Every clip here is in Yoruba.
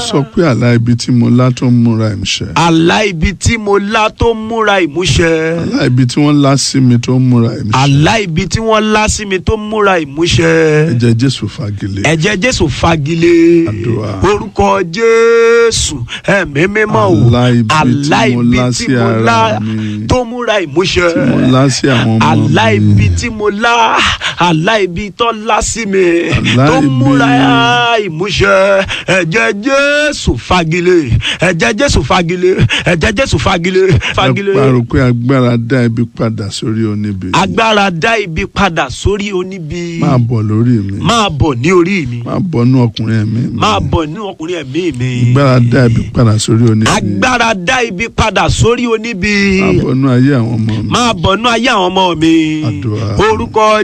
sọ pé àlá ibi tí mo lá tó ń múra ìmúṣẹ. àlá ibi tí mo lá tó ń múra ìmúṣẹ. àlá ibi tí wọ́n lá sí mi tó ń múra ìmúṣẹ. àlá ibi tí wọ́n lá sí mi tó ń múra ìmúṣẹ. ẹ̀jẹ̀ jésù fagilé. ẹ̀jẹ̀ jésù fagilé Àdúrà. orúkọ jésù ẹ̀mí mímọ́ o Àlá ibi tí mo lá sí ara mi. tó múra ìmúṣẹ tí mo lá sí àwọn ọmọ mi. àlá ibi tí mo lá àlá ibi tó lá sí mi Àlá tó ibi- múra ìmúṣẹ ẹ̀jẹ̀ jésù fagilé ẹ̀jẹ̀ jésù fagilé ẹ̀jẹ̀ jésù fagilé fagilé ẹ parọ́ pé agbára dá ibi padà sórí oníbi. agbára dá ibi padà sórí oníbi máa bọ̀ lórí mi. máa bọ̀ ní orí mi máa bọ̀ nú ọkùnrin ẹ̀mí mi. máa bọ̀ ní ọkùnrin ẹ̀mí mi agbára dá ibi padà sórí oníbi. agbára dá ibi padà sórí oníbi máa bọ̀ nú ayé àwọn ọmọ mi. máa bọ̀ nú ayé àwọn ọmọ mi Àdúrà. orúkọ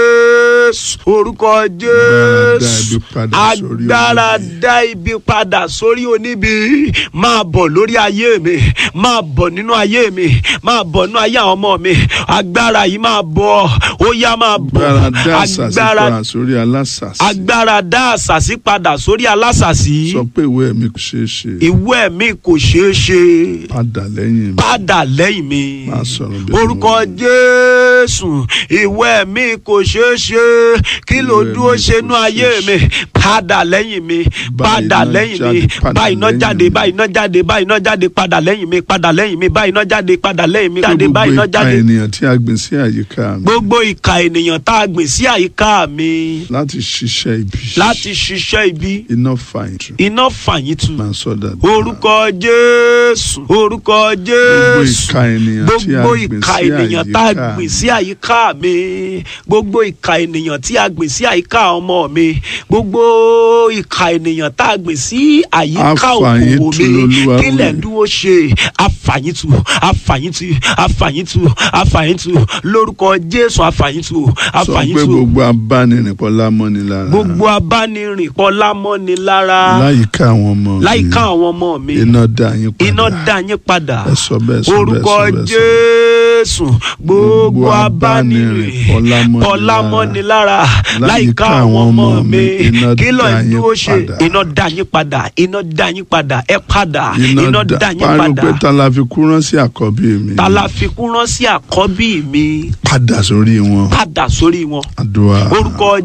jésù orúkọ jésù Agbára dá ibi padà sórí agbára dá ibi padà sórí oníbi. oníbi máa bọ̀ lórí ayé mi máa bọ̀ nínú ayé mi máa bọ̀ nínú ayé àwọn ọmọ mi agbára yìí máa bọ̀ ó yá máa bọ̀ agbára dá àṣàṣì padà sórí alásàsì. agbára dá àṣàṣì padà sórí alásàsì sọ pé ìwé mi kò ṣeé ṣe. ìwé mi kò ṣeé ṣe padà lẹ́yìn mi. padà lẹ́yìn mi Máa sọ̀rọ̀ bí orúkọ ọmọ. jésù ìwé mi kò ṣeé ṣe kí ló Ìwé dúró mi ṣe kò nú ṣeé ayé ṣe. mi padà lẹ́yìn mi Bá padà iná lẹ́yìn jáde, mi padà bá iná lẹ́yìn jáde mi. bá iná jáde bá iná jáde padà lẹ́yìn mi padà lẹ́yìn mi bá iná jáde padà lẹ́yìn mi pé jáde bá gbogbo iná ìka jáde ènìyàn tí a gbìn sí àyíká mi gbogbo ìka ènìyàn tá a gbìn sí àyíká mi láti ṣiṣẹ́ ibi. láti ṣiṣẹ́ ibi iná fàyìn tù. iná fàyín tù máa sọ dáadáa. orúkọ jésù orúkọ gbogbo jésù ìka ènìyàn tí a gbogbo gbìn ìka sí ènìyàn tá a àyíká gbìn sí àyíká mi gbogbo ìka ènìyàn tí a gbìn sí àyíká ọmọ mi gbogbo ìka ènìyàn tá a gbìn sí àyíká Àfàyín òkòwò tu mi l'Olúwa kí lẹ̀ wí. ń dúró ṣe àfàyìntù àfàyìntù àfàyìntù àfàyìntù lórúkọ jésù àfàyìntù sọ pé àfàyìntù gbogbo abánirìnpọ̀ lámọ́ni lára. gbogbo abánirìn kọ́ lámọ́ni lára láyìíká àwọn ọmọ mi. láyìíká àwọn ọmọ mi iná dá yín padà. iná dá yín padà ẹ sọ bẹ́ẹ̀ sọ bẹ́ẹ̀ orúkọ sọ bẹ́ẹ̀ sọ. jésù gbogbo Gbogbo abánirìn abánirìn pọlámọ́ni lára láìka àwọn ọmọ mi kí ló ń dúró ṣe iná dá yín padà iná dá yín padà ẹ padà iná dá yín pariwo pé padà ta la fi kú rán sí àkọ́bí mi. ta la fi kún rán sí àkọ́bí mi padà sórí wọn. padà sórí wọn àdúrà. orúkọ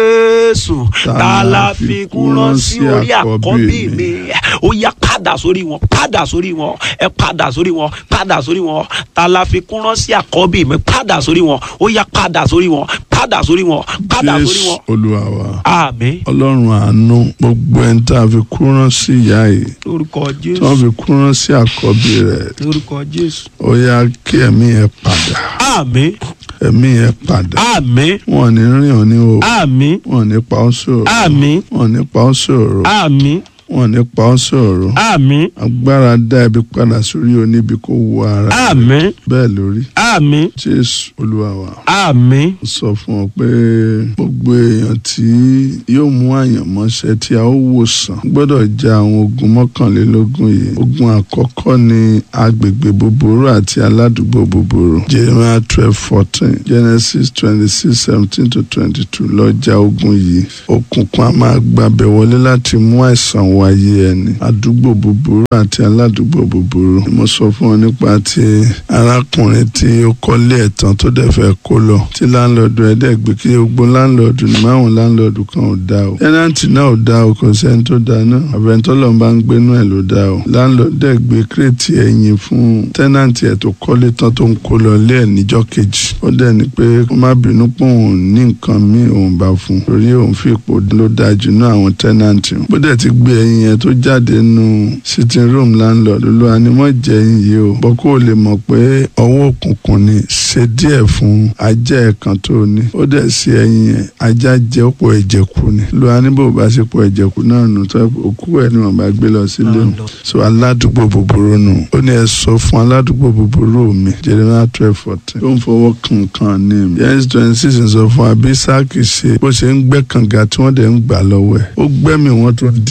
jésù ta la fi kún rán sí orí àkọ́bí mi ó yá padà sórí wọn padà sórí wọn ẹ padà sórí wọn padà sórí wọn ta la fi kún rán sí àkọ́bí mi padà sórí wọn ó yá padà sórí wọn padà sórí wọn padà sórí jésù wọn olúwa wa. àmín ọlọ́run àánú gbogbo ẹni tá a fi kú rán sí ìyá yìí lórúkọ tí wọ́n jésù fi kú rán sí àkọ́bí rẹ̀ lórúkọ jésù ó yá kí ẹ̀mí yẹn padà àmín ẹ̀mí yẹn padà àmín wọn ò ní rìn ọ́ ní o àmín wọn ò ní pa ọ́ sòrò àmín wọn ò ní pa ọ́ sòrò àmín wọn ò ní pa ọ́ sòrò àmín agbára dá ibi padà sórí oníbi kó wọ ara rẹ̀. àmín bẹ́ẹ̀ lórí àmín jésù olúwa wa àmín ó sọ fún ọ pé gbogbo èèyàn tí yóò mú àyànmọ́ṣẹ́ tí a ó wòsàn gbọ́dọ̀ ja àwọn ogun mọ́kànlélógún yìí ogun àkọ́kọ́ ni agbègbè búburú àti aládùúgbò búburú jeremiah twelve fourteen genesis twenty six seventeen to twenty two lọ́jà ogun yìí òkùnkùn a máa gbàbẹ̀ wọlé láti mú àìsàn wáyé ẹni àdúgbò búburú àti aládùúgbò búburú mo sọ fún ọ nípa ti arákùnrin tí ó kọ́lé ẹ̀tàn tó dẹ̀ fẹ́ kó lọ tí láńlọ́ọ̀dù ẹ̀ dẹ̀ gbé kí gbogbo láńlọ́ọ̀dù ní máwọn láńlọ́ọ̀dù kan ò dá o tẹ́nàntì náà ò dá o kò sẹ́ni tó dá náà àbẹ̀ntọ́ lọ́n bá ń gbénú ẹ̀ ló dá o láńlọ́ọ̀dù dẹ̀ gbé kírètì ẹ̀yìn fún tẹ́nàntì ẹ̀ tó kọ́lé tán tó ń kó lọ lé ẹ̀ níjọ́ kejì ó dẹ̀ ní pé kó má bínú pé òun ní nǹkan míì òun bá fún torí òun fi ipò ló dáa jù náà àwọn tẹ́nàntì bó dẹ̀ ti gbé ẹyin yẹn tó jáde nù sitting room landlord ló wà ní mọ̀ jẹ́ ẹyin yìí o bọ́ kó o lè mọ̀ pé ọwọ́ òkùnkùn ni ṣe díẹ̀ fún ajá ẹ̀ kan tó ní ó dẹ̀ sí ẹyin yẹn ajá jẹ́ ọ̀pọ̀ ẹ̀jẹ̀ kù ni ló wà ní bò bá ṣe pọ̀ ẹ̀jẹ̀ kù náà nù tó òkú ẹ̀ ni wọ́n bá gbé lọ sílé o so aládùúgbò búburú nù ó ní ẹ sọ fún aládùúgbò búburú mi Jeremiah twelve fourteen ó ń fọwọ́ kankan ní mi Genesis twenty six sọ fún abisaki ṣe bó ṣe ń gbẹ́ kànga tí wọ́n dẹ̀ ń gbà lọ́wọ́ ẹ̀ ó gbẹ́mì wọn tó di àwọn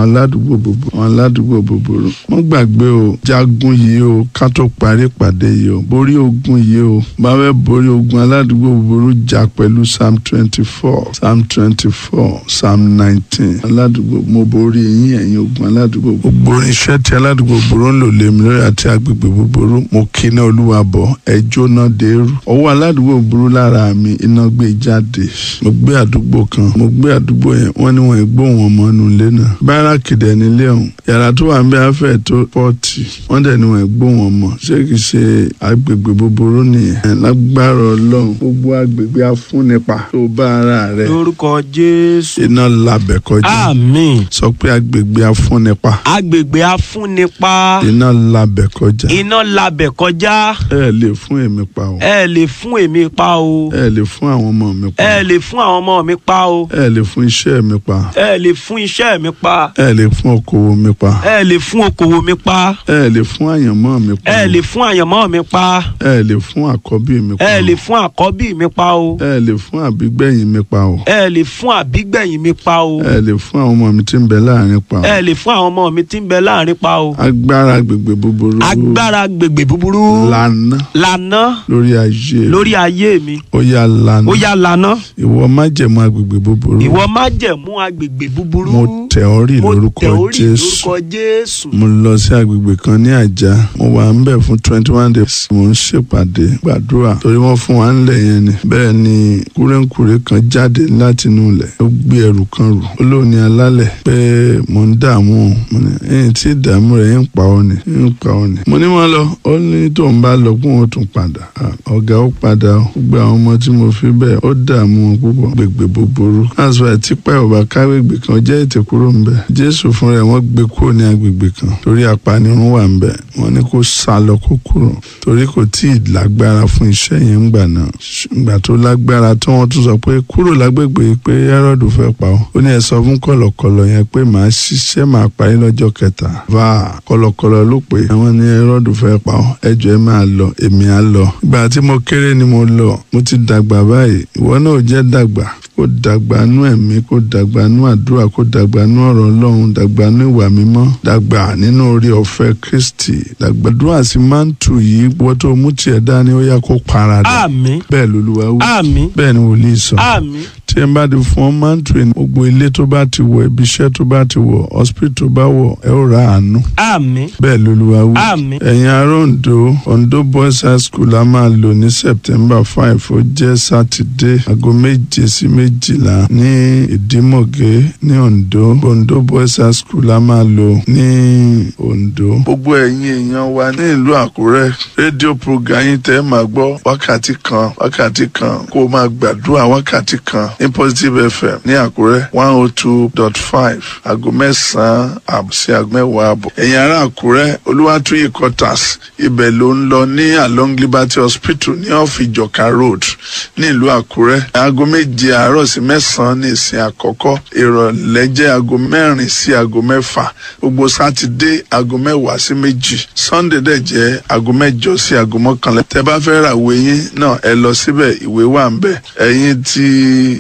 aládùúgbò bòbò àwọn aládùúgbò bòbòrò wọ́n gbàgbé o jagun yìí o ká tó parí ìpàdé yìí o borí ogun yìí o bá fẹ́ borí ogun aládùúgbò bòbòrò jà pẹ̀lú psalm twenty four psalm twenty four psalm nineteen aládùúgbò mo borí yín ẹ̀yin ogun aládùúgbò gbogbo irinṣẹ́ tí aládùúgbò bòbòrò ń lò lèmi lórí àti agbègbè bòbòrò mo kíná olúwa bọ̀ ẹ jóná dèrú ọwọ́ aládùúgbò bòbòrò lára mi iná gbé jáde mo gbé àdúgbò kan mo gbé àdúgbò yẹn wọ́n ní wọ́n gbóhùn ọmọ inú ilé náà báràkì dẹ̀ nílé ọ̀hún yàrá tó wà ń bẹ afẹ́ tó pọ́ọ̀tì wọ́n dẹ̀ ní wọ́n gbóhùn ọmọ ṣé kìí ṣe agbègbè bòbòrò nìyẹn lágbára ọlọ́run gbogbo agbègbè afúnipa tó bá ara rẹ̀ lórúkọ jésù. iná labẹ̀ kọjá àmín. sọ pé agbègbè afúnipa agbègbè afúnipa iná labẹ̀ kọjá iná labẹ̀ kọjá ẹ lè fún èmi pa o ẹ lè fún èmi pa o ẹ lè fún àwọn ọmọ mi pa ẹ lè fún àwọn ọmọ mi pa o ẹ lè fún iṣẹ́ mi pa ẹ lè fún iṣẹ́ mi pa ẹ lè fún okòwò mi pa ẹ lè fún okòwò mi pa ẹ lè fún àyànmọ́ mi pa ẹ lè fún àyànmọ́ mi pa ẹ lè fún àkọ́bí mi pa ẹ lè fún àkọ́bí mi pa o ẹ lè fún àbígbẹ̀yìn mi pa o ẹ lè fún àbígbẹ̀yìn mi pa o ẹ lè fún àwọn ọmọ mi tí ń bẹ láàrin pa o ẹ lè fún àwọn ọmọ mi tí ń bẹ láàrin pa o agbára agbègbè búburú agbára gbègbè búburú lànà lànà lórí ayé lórí ayé mi ó yá lànà ó yá lànà ìwọ májẹ̀mú agbègbè búburú ìwọ má jẹ̀mú agbègbè búburú mo tẹ̀ ọ́ rí mo lórúkọ tẹ̀ ọ́ rí Jésù lórúkọ jésù mo lọ sí agbègbè kan ní àjà mo wà ń bẹ̀ fún twenty one days mo ń ṣèpàdé gbàdúrà torí wọ́n fún wa ńlẹ̀ yẹn ni bẹ́ẹ̀ ni kúrẹ́ǹkúrẹ́ kan jáde láti inú ilẹ̀ ó gbé ẹrù kan rù ó lóun ní alálẹ̀ pé mo ń dààmú o mo ní ẹ̀yìn tí ìdààmú rẹ̀ ń pa ọ́ ni ń pa ọ́ ni mo ní wọn lọ ó ní tó ń bá lọ kó wọn tún padà Ah, ọ̀gá ó padà ó gbogbo àwọn ọmọ tí mo fi bẹ́ẹ̀ ó dààmú wọn púpọ̀ gbègbè búburú that's why tipa ọba káwégbè kan jẹ́ ètè kúrò ń bẹ̀ jésù fún rẹ̀ wọ́n gbé kúrò ní agbègbè kan torí apanirun wà ń bẹ̀ wọ́n ní kó sá lọ kó kúrò torí kò tí ì lágbára fún iṣẹ́ yẹn ńgbà náà ìgbà tó lágbára tó wọ́n tún sọ pé kúrò lágbègbè pé Hẹ́rọ́dù fẹ́ pa ọ́ ó ní ẹ sọ fún kọ̀lọ̀kọ̀lọ̀ yẹn pé màá ṣiṣẹ́ màá parí lọ́jọ́ kẹta va kọ̀lọ̀kọ̀lọ̀ ló pé àwọn ní Hẹ́rọ́dù fẹ́ pa ọ́ ẹjọ́ ẹ máa lọ èmi á lọ ìgbà tí mo kéré ni mo lọ mo ti dàgbà báyìí ìwọ náà ò jẹ́ dàgbà kó dàgbà nú ẹ̀mí kó dàgbà nú àdúrà kó dàgbà nú ọ̀rọ̀ ọlọ́run dàgbà nú ìwà mímọ́ dàgbà nínú orí ọ̀fẹ́ kristi dàgbà dúrà sí mántù yìí wọ́n tó mú tiẹ̀ dání ó yá kó paradà àmín bẹ́ẹ̀ lolúwa wí àmín bẹ́ẹ̀ ni wòlíì sọ àmín tí ẹ bá ti fún ọ mántù yìí gbogbo ilé tó bá ti wọ̀ ibi iṣẹ́ tó bá ti wọ̀ hospital tó bá wọ̀ ẹ ó ra àánú àmín bẹ́ẹ̀ lolúwa wí àmín ẹ̀yin ará Oǹdó Oǹdó boys high school a máa lò ní september five ó jẹ́ sátidé aago méje sí méjìlá ní ìdímọ̀gé ní Oǹdó Oǹdó boys high school a máa lò ní Oǹdó. gbogbo ẹ̀yin èèyàn wa ní ìlú Àkúrẹ́ rédíò program yín tẹ́ ẹ máa gbọ́ wákàtí kan wákàtí kan kó o máa gbàdúrà wákàtí kan ní positive fm ní Àkúrẹ́ one oh two dot five aago mẹ́sàn-án àbọ̀ sí aago mẹ́wàá àbọ̀. ẹ̀yin ará Àkúrẹ́ Olúwatúyì quarters ibẹ̀ ló ń lọ ní along Liberty Hospital ní off Ìjọ̀ká road ní ìlú Àkúrẹ́ aago méje àárọ̀ sí mẹ́sàn-án ní ìsìn àkọ́kọ́ ìrọ̀lẹ́ jẹ́ aago mẹ́rin sí aago mẹ́fà gbogbo sátidé aago mẹ́wàá sí méjì sunday dẹ̀ jẹ́ aago mẹ́jọ sí aago mọ́kànlá tẹ́ bá fẹ́ ra ìwé yín náà ẹ lọ síbẹ̀ ìwé wà ń bẹ̀ ẹ̀yin ti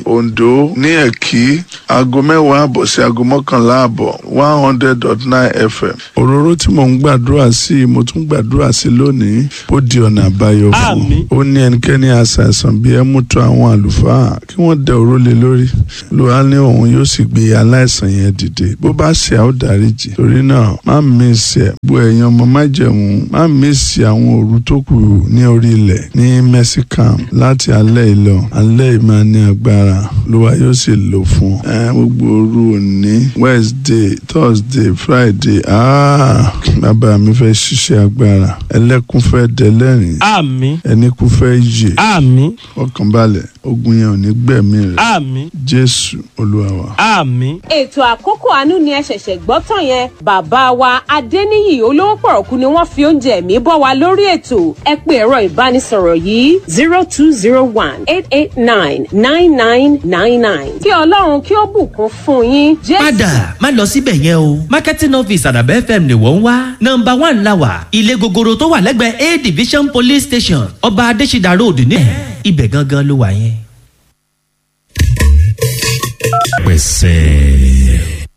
Oǹdó ní Ẹ̀kí aago mẹ́wàá àbọ̀ sí aago mọ́kànlá àbọ̀ one hundred dot nine fm òróró tí mò ń gbàdúrà sí i mo tún gbàdúrà sí i lónìí ó di ọ̀nà àbáyọ fún Àmín. ó ní ẹnikẹ́ni àṣàìsàn bí ẹ mú tó àwọn àlùfáà kí wọ́n dẹ òró lé lórí lóra ní òun yóò sì gbé aláìsàn yẹn dìde bó bá ṣe àwọn dáríjì torí náà má mísì ẹ bó ẹ̀yin ọmọ májẹ̀mú má mísì àwọn òru tó kù ní orí ilẹ̀ ní mẹ́síkàm láti alẹ́ ìlọ alẹ́ yìí máa ní agbára lóra yóò sì lò fún ẹ gbogbo òru òní wednesday thursday friday ah bàbá mi fẹ́ ṣiṣẹ́ agbára ẹlẹ́kún fẹ́ dẹlẹ́rìn àmín ẹni kú fẹ́ yè àmín ọkàn balẹ̀ ogun yẹn ò ní gbẹ̀mí rẹ̀ àmín jésù olúwa wa. àmín ètò àkókò àánú ni ẹ ṣẹ̀ṣẹ̀ gbọ́ tán yẹn bàbá wa adéníyì olówó pọ̀rọ̀kú ni wọ́n fi oúnjẹ ẹ̀mí bọ́ wa lórí ètò ẹ pé ẹ̀rọ ìbánisọ̀rọ̀ yìí zero two zero one eight eight nine nine nine nine nine kí ọlọ́run kí ó bùkún fún yín jésù. padà má lọ síbẹ̀ yẹn o marketing office àdàbẹ́ fm ni wọ́n ń wá nọmba one la wà ilé gogoro tó wà lẹ́gbẹ̀ẹ́ a division police station ọba adésídà road ní ibẹ̀ gangan ló wà yẹn. pẹ̀sẹ̀.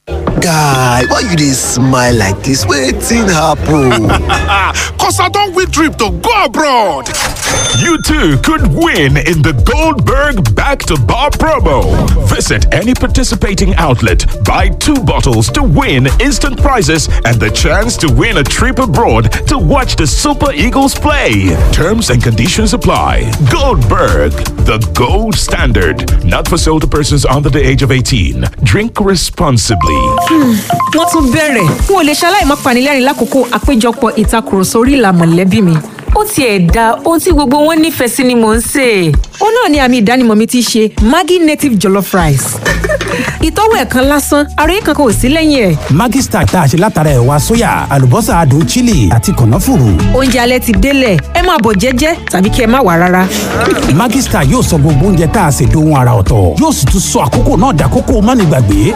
guy why you dey smile like dis wetin happen. Cause I don't win trip to go abroad. You too could win in the Goldberg Back to Bar promo. Visit any participating outlet, buy two bottles to win instant prizes and the chance to win a trip abroad to watch the Super Eagles play. Terms and conditions apply. Goldberg, the gold standard. Not for sale to persons under the age of 18. Drink responsibly. wọ́n tún bẹ̀rẹ̀ n ò lè ṣaláì má panilẹ́rìn lákòókò àpéjọpọ̀ ìtakùrọ̀sọ orí ìlà mọ̀lẹ́bí mi. ó tiẹ̀ da ohun tí gbogbo wọn nífẹ̀ẹ́ sí ni mò ń sè é. ó náà ni àmì ìdánimọ̀ mi ti ṣe maggi native jollof rice. ìtọ́wò ẹ̀ kan lásán ara yìí kankan ò sí lẹ́yìn ẹ̀. Maggi Star tá a ṣe látara ẹ̀wà sóyà àlùbọ́sà adùn chili àti kànáfùrù. oúnjẹ alẹ́ ti délẹ̀ ẹ máa bọ̀ jẹ́jẹ́ tàbí kí ẹ má wà rárá. Maggi Star yóò sọ gbogbo oúnjẹ tá a ṣe dohun ara ọ̀tọ̀ yóò sì tún sọ àkókò náà dàkókò mánigbàgbé.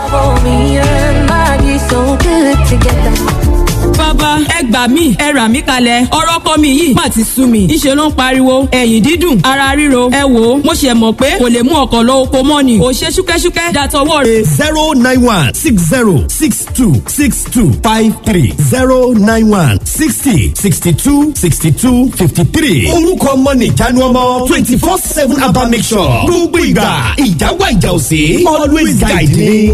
bàbá ẹ gbà mí ẹ rà mí kalẹ̀ ọ̀rọ̀ kọ́ mi yìí má ti sú mi ìṣe ló ń pariwo ẹ̀yìn dídùn ara ríro ẹ wò ó mo ṣe mọ̀ pé kò lè mú ọkọ̀ lọ oko mọ́ ni ò ṣe ṣúkẹ́ṣúkẹ́ dàtọwọ́ rẹ̀. zero nine one six zero six two six two five three zero nine one sixty sixty two sixty two fifty three. orúkọ ọmọ nìjánu ọmọ twenty four seven abba make sure gbogbo ìgbà ìjáwá ìjà òsè always guide me.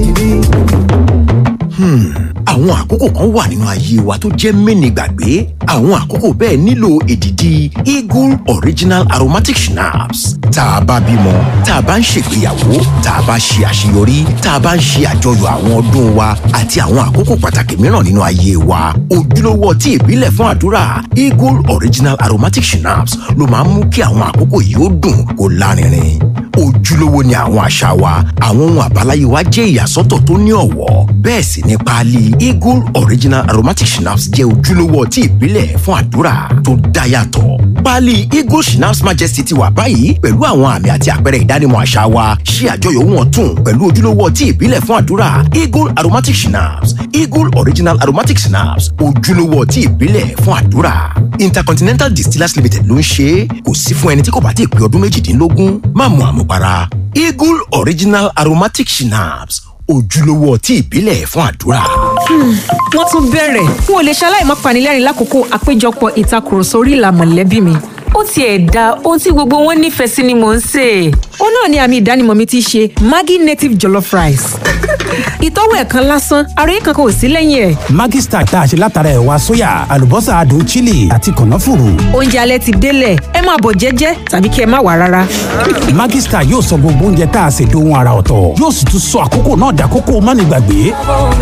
àwọn àkókò kan wà nínú ayé wa tó jẹ́ mẹ́ni gbàgbé àwọn àkókò bẹ́ẹ̀ nílò èdìdì eagle original aromatic schnapps tá a bá bímọ tá a bá ń ṣègbéyàwó tá a bá ṣe àṣeyọrí tá a bá ń ṣe àjọyọ̀ àwọn ọdún wa àti àwọn àkókò pàtàkì mìíràn nínú ayé wa ojúlówó ọtí ìbílẹ̀ fún àdúrà eagle original aromatic schnapps ló máa ń mú kí àwọn àkókò yìí ó dùn kó lárinrin ojúlówó ni àwọn àṣà wa àwọn ohun àbáláyé wa jẹ́ ìyàsọ́tọ̀ tó ní ọ̀wọ́ bẹ́ẹ̀ sì ni páálí eagle original aromatic schnapps jẹ́ ojúlówó ọtí ìbílẹ̀ fún àdúrà tó dá yàtọ̀ páálí eagle schnapps majesty ti wà báyìí pẹ̀lú àwọn àmì àti àpẹẹrẹ ìdánimọ̀ àṣà wa ṣe àjọyọ̀ ohun ọ̀tun pẹ̀lú ojúlówó ọtí ìbílẹ̀ fún àdúrà eagle aromatic schnapps eagle original aromatic schnapps ojúlówó ọtí ìbílẹ̀ fún àdúrà intercontinental distillers limited ló ń ṣe é kò sí fún ẹni tí kò bá ti pé ọdún méjìdínlógún má mu àmupara eagle original aromatic schnapps ojúlówó ọtí ìbílẹ̀ fún àdúrà. wọ́n tún bẹ̀rẹ̀ n ò lè ṣaláì má panilẹ́rìn lákòókò àpéjọpọ̀ ìtakùrọ̀sọ orí ìlà mọ̀lẹ́bí mi. ó tiẹ̀ da ohun tí gbogbo wọn nífẹ̀ẹ́ sí ni mò ń sè é. ó náà ni àmì ìdánimọ̀ mi ti ṣe maggi native jollof rice. ìtọ́wò ẹ̀ kan lásán ara yìí kankan ò sí lẹ́yìn ẹ̀. Maggi Star tá a ṣe látara ẹ̀wà sóyà àlùbọ́sà adùn chili àti kànáfùrù. oúnjẹ alẹ́ ti délẹ̀ ẹ máa bọ̀ jẹ́jẹ́ tàbí kí ẹ má wà rárá. Maggi Star yóò sọ gbogbo oúnjẹ tá a ṣe dohun ara ọ̀tọ̀ yóò sì tún sọ àkókò náà dàkókò mánigbàgbé.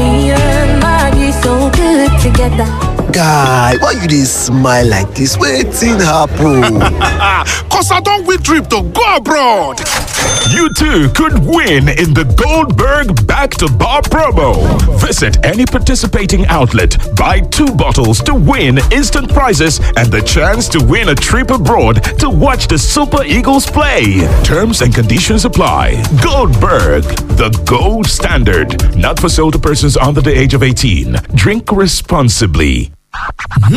guy why you dey smile like dis wetin happen. Cause I don't win trip to go abroad. You too could win in the Goldberg Back to Bar promo. Visit any participating outlet, buy two bottles to win instant prizes and the chance to win a trip abroad to watch the Super Eagles play. Terms and conditions apply. Goldberg, the gold standard. Not for sale to persons under the age of 18. Drink responsibly.